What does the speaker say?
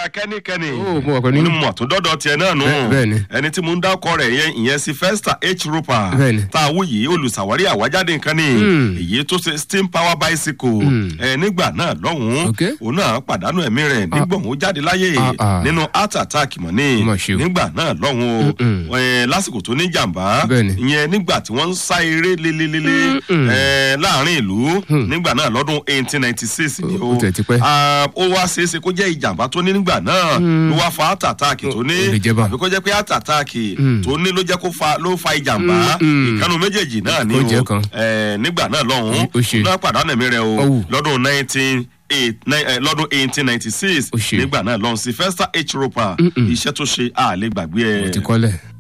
kẹ́nikẹ́ni Ó, mo wà pẹ̀lú yín. onímọ̀ tó dọ́dọ̀ tiẹ̀ náà nù Bẹ́ẹ̀- bẹ́ẹ̀ ni. ẹni tí mo ń dákọ rẹ̀ yẹn ìyẹn Sylvester H. Roper Bẹ́ẹ̀ ni. tá a wú yìí olùsàwárí àwájáde nǹkan ni èyí tó ṣe steam power bicycle ẹ nígbà náà lọ́hùn-ún Ok. òun náà pàdánù ẹ̀mí rẹ̀ nígbà òun jáde láyé Ah, ah. nínú heart attack mọ̀ ní Mà ṣe o. nígbà náà lọ́hùn-ún o ẹ, lásìkò tó ní jàǹbá Bẹ́ẹ̀ ni. ìyẹn nígbà tí wọ́n ń sá eré lélelele ẹ, láàrin ìlú nígbà náà lọ́dún eighteen ninety six ni Ó- ó tẹ̀ ti pẹ́. Ah, ó wá ṣeéṣe kó jẹ́ ìjàmbá tó ní nígbà náà ló wá fa heart attack tó ní ó lè jẹ́ bá. àbí kó jẹ́ pé heart attack tó ní ló jẹ́ kó fa ló fa ìjàmbá ìkànnì méjèèjì náà ni Ó jẹ́ o kan. Eh, nígbà náà lọ́hùn-ún Ó ṣe. náà pàdánù ẹ̀mí rẹ̀ o Ọ̀wù. lọ́dún nineteen eight nine eh, lọ́dún eighteen ninety six Ó ṣe. nígbà náà lọ́hùn Sylvester H. Roper iṣẹ́ tó ṣe àlè gbàgbé ẹ̀. ti kọ́lẹ̀.